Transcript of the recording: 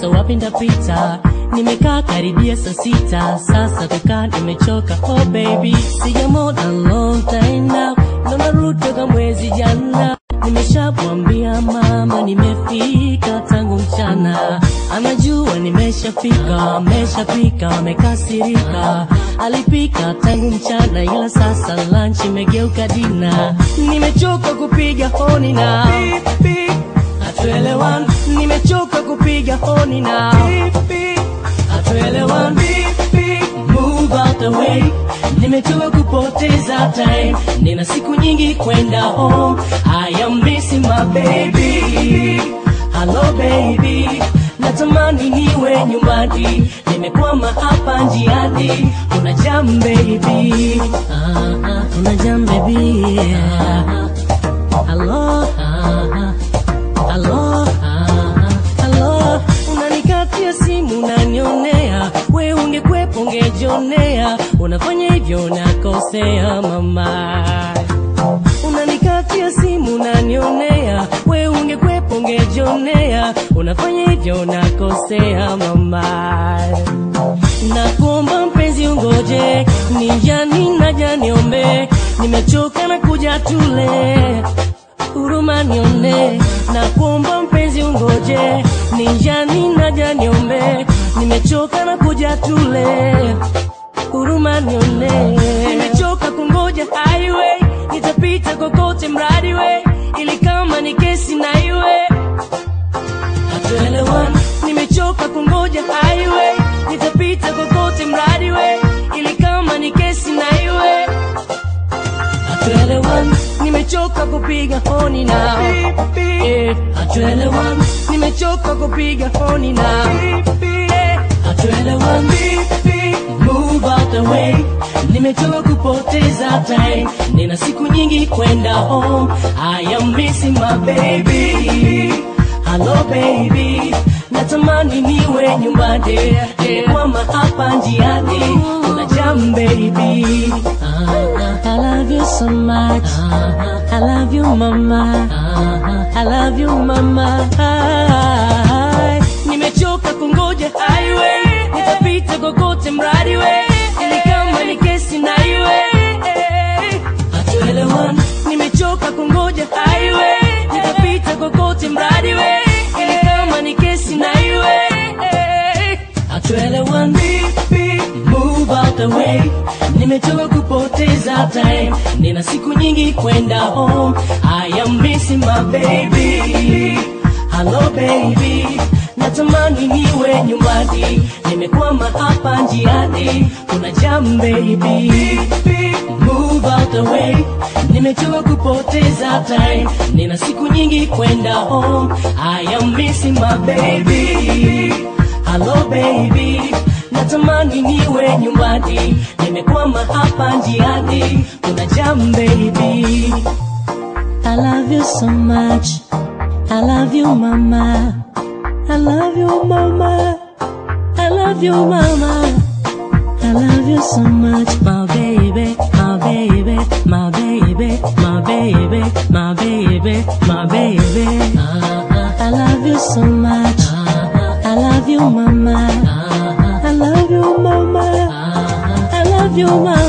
sasa wapi ndapita nimekaa karibia saa sita sasa kukaa nimechoka oh baby sijamona long time now ndo narudi toka mwezi jana nimeshamwambia mama nimefika tangu mchana anajua nimeshafika ameshapika amekasirika alipika tangu mchana ila sasa lunch imegeuka dina nimechoka kupiga honi na hatuelewani nimechoka kupiga honi na hatuelewani move out the way nimechoka kupoteza time nina siku nyingi kwenda home i am missing my baby hello baby natamani niwe nyumbani nimekwama hapa njiani kuna jam baby ah, ah, kuna jam baby ah, ah, hello ah, ah, hello ah, ah, hello unanikatia simu unanionea we ungekwepo ungejionea unafanya hivyo unakosea mama unanikatia simu unanionea we ungekwepo ungejionea unafanya hivyo unakosea mama nakuomba mpenzi ungoje ninjani naja niombe nimechoka na kuja tule huruma nione na kuomba mpenzi ungoje ninjani naja niombe nimechoka na kuja tule huruma nione nimechoka kungoja highway nitapita kokote mradi we ili kama ni kesi na iwe hatuelewani nimechoka kungoja highway nitapita kokote mradi we ili kama ni kesi na iwe hatuelewani nimechoka kupiga honi na Eh, hatuelewani nimechoka kupiga honi na Eh, hatuelewani move out the way nimechoka kupoteza time nina siku nyingi kwenda home i am missing my baby hello baby natamani niwe nyumbani nimekwama hapa njiani kuna jam baby I love you so much I love you mama I love you mama nimechoka kungoja highway nitapita kokote mradi we ili kama ni kesi na iwe hatuelewani nimechoka kungoja highway nitapita kokote mradi we ili kama ni kesi na iwe hatuelewani move out the way nimechoka kupoteza time nina siku nyingi kwenda home i am missing my baby hello baby natamani niwe nyumbani nimekwama hapa njiani kuna jam baby move out the way nimechoka kupoteza time nina siku nyingi kwenda home i am missing my baby hello baby natamani niwe nyumbani nimekwama hapa njiani kuna jam baby I love you so much I love you mama I love you mama I love you mama I love you so much my baby my baby my baby my baby my baby my baby I love you so much I love you mama I love you mama I love you mama